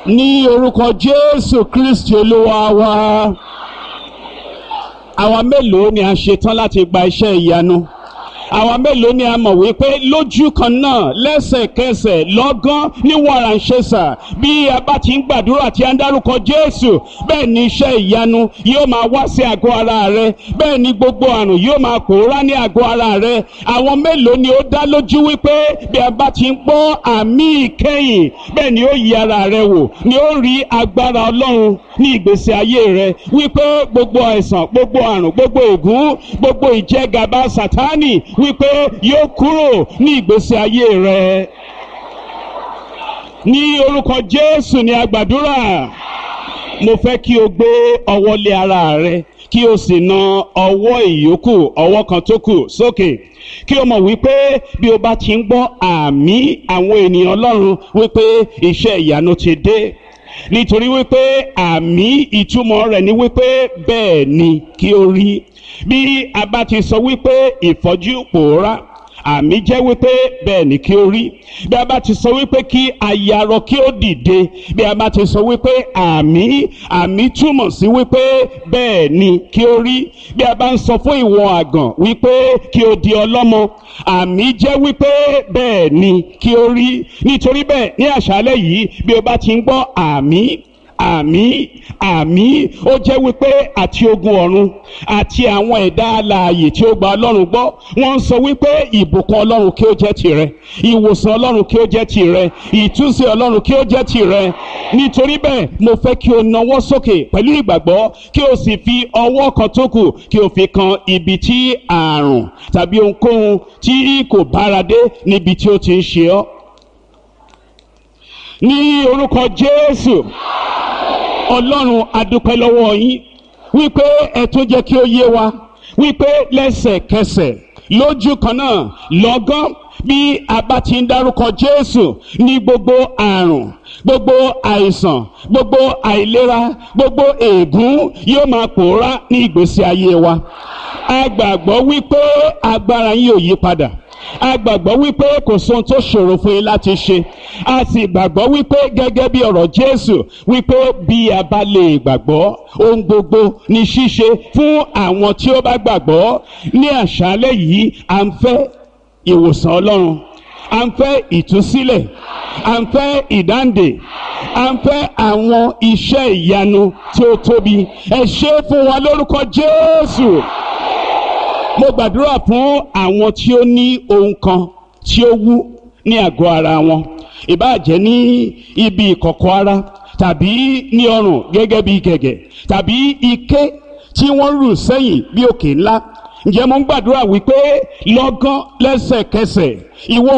ní orúkọ jésù kristi olúwa wa àwa mélòó ni a ṣetán láti gba iṣẹ́ ìyanu àwa mélòó ni a mọ̀ wípé lójú kan náà lẹ́sẹ̀kẹsẹ̀ lọ́gán ní wàràǹṣẹ́sà bí a bá ti ń gbàdúrà tí a ń dárúkọ jésù bẹ́ẹ̀ ni iṣẹ́ ìyanu yóò máa wá sí àgọ́ ara rẹ bẹ́ẹ̀ ni gbogbo àrùn yóò máa pòórá ní àgọ́ ara rẹ àwọn mélòó ni ó dá lójú wípé bí a bá ti ń gbọ́ àmì ìkẹyìn bẹ́ẹ̀ ni ó yí ara rẹ wò ni ó rí agbára ọlọ́run ní ìgbésí ayé rẹ wípé gbogbo àìsàn gbogbo àrùn gbogbo ègún gbogbo ìjẹgàba sátánì wípé yóò kúrò ní ìgbésí ayé rẹ ní orúkọ jésù ni a gbàdúrà mo fẹ́ kí o gbé ọwọ́ lé ara rẹ kí o sì na ọwọ́ ìyókù ọwọ́ kan tó kù sókè kí o mọ̀ wípé bí o bá ti ń gbọ́ àmì àwọn ènìyàn ọlọ́run wípé iṣẹ́ ìyanu ti dé nítorí wípé àmì ìtumọ̀ rẹ̀ ni wípé bẹ́ẹ̀ ni kí o rí bí a bá ti sọ wípé ìfọ́jú pòórá àmì jẹ́ wípé bẹ́ẹ̀ ni kí ó rí bí a bá ti sọ wípé kí ayarọ kí ó dìde bí a bá ti sọ wípé àmì àmì túmọ̀ sí wípé bẹ́ẹ̀ ni kí ó rí bí a bá ń sọ fún ìwọ àgàn wípé kí o di ọlọ́mọ àmì jẹ́ wípé bẹ́ẹ̀ ni kí ó rí nítorí bẹ́ẹ̀ ní àṣálẹ́ yìí bí o bá ti ń gbọ́ àmì àmì àmì ó jẹ́ wípé àti ogun ọ̀run àti àwọn ẹ̀dá alààyè tí ó gba ọlọ́run gbọ́ wọ́n ń sọ wípé ìbùkún ọlọ́run kí ó jẹ́ tirẹ̀ ìwòsàn ọlọ́run kí ó jẹ́ tirẹ̀ ìtúnṣe ọlọ́run kí ó jẹ́ tirẹ̀ nítorí bẹ́ẹ̀ mo fẹ́ kí o nawọ́ sókè pẹ̀lú ìgbàgbọ́ kí o sì fi ọwọ́ kan tó kù kí o fi kan ibi tí àrùn tàbí ohunkóhun tí kò bára dé níbi tí ó ti ń ṣe ọ́ ní orúkọ jésù ọlọ́run adúpẹ́ lọ́wọ́ yín wípé ẹ tún jẹ́ kí ó yé wa wípé lẹ́sẹ̀kẹsẹ̀ lójú kan náà lọ́gán bí a bá ti ń dárúkọ jésù ní gbogbo àrùn gbogbo àìsàn gbogbo àìlera gbogbo ègún yóò máa pòórá ní ìgbésí ayé wa a gbàgbọ́ wípé agbára yín ò yí padà a gbàgbọ́ wípé kò sóhun tó ṣòro fún yín láti ṣe a sì gbàgbọ́ wípé gẹ́gẹ́ bí ọ̀rọ̀ jésù wípé bí a bá lè gbàgbọ́ ohun gbogbo ní ṣíṣe fún àwọn tí ó bá gbàgbọ́ ní àṣálẹ́ yìí à ń fẹ́ ìwòsàn ọlọ́run à ń fẹ́ ìtúsílẹ̀ à ń fẹ́ ìdáǹdè à ń fẹ́ àwọn iṣẹ́ ìyanu tí ó tóbi ẹ ṣe fún wa lórúkọ jésù mo gbàdúrà fún àwọn tí ó ní ohun kan tí ó wú ní àgọ́ ara wọn ìbáàjẹ́ ní ibi ìkọ̀kọ̀ ara tàbí ní ọrùn gẹ́gẹ́ bí gẹ̀gẹ̀ tàbí ike tí wọ́n rù sẹ́yìn bí òkè ńlá ǹjẹ́ mo ń gbàdúrà wípé lọ́gán lẹ́sẹ̀kẹsẹ̀ ìwọ